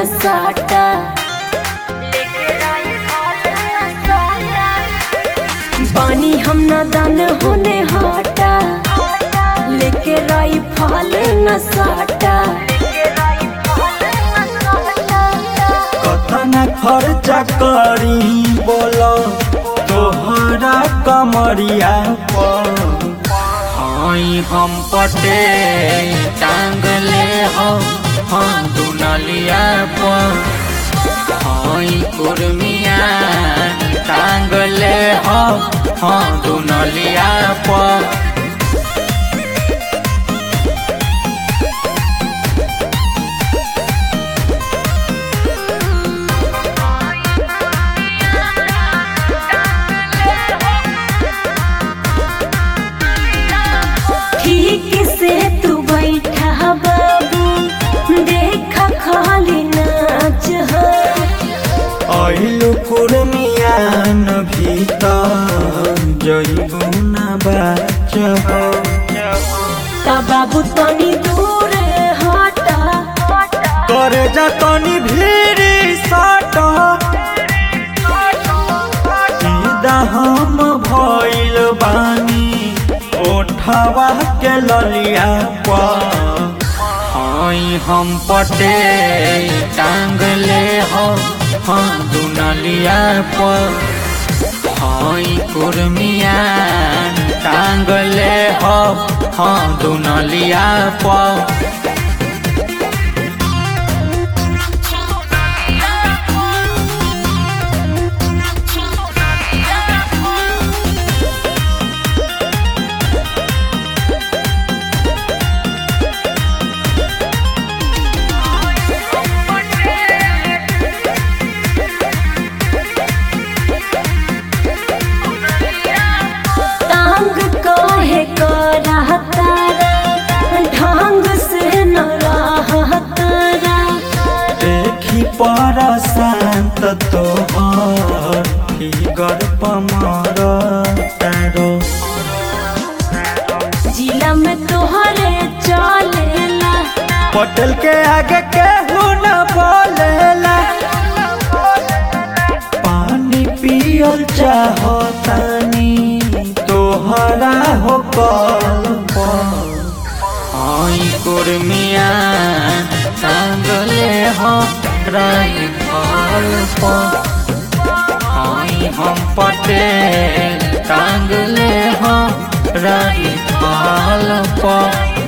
न साटा बानी हम न दान होने हाटा लेके राई फल न साटा कतना खर्चा करी बोलो तोहरा कमरिया पर हई हम पटे टांगले हो हम दुनलिया पर हई कुर्मिया टांगले हो हम दुनलिया पर ठीक से तू बैठा बाबू देखा खाली नाच हो अइलु कुर्मियान भीतर जइबु ना बाचब ता बाबू तनी दूर हटा करे जा तनी भीरी सट सीधा हम भइल बानी ओठवा के ललिया पर हई हम पटे टांगले हो हम दुनलिया पर हई कुर्मिया टांगले हो हम दुनलिया पर तांग काहे करहतारा ढंग से न रहतारा देखी पर शांत तोहर फिगर पमर तारो जिला में तोहरे चलेला पटल के आगे केहू न बोलेला पानी पियल चाहतानी तोहरा हो कल हई कुर्मिया टांगले हो राई फल पर हई हम पटे टांगले हो राई फल पर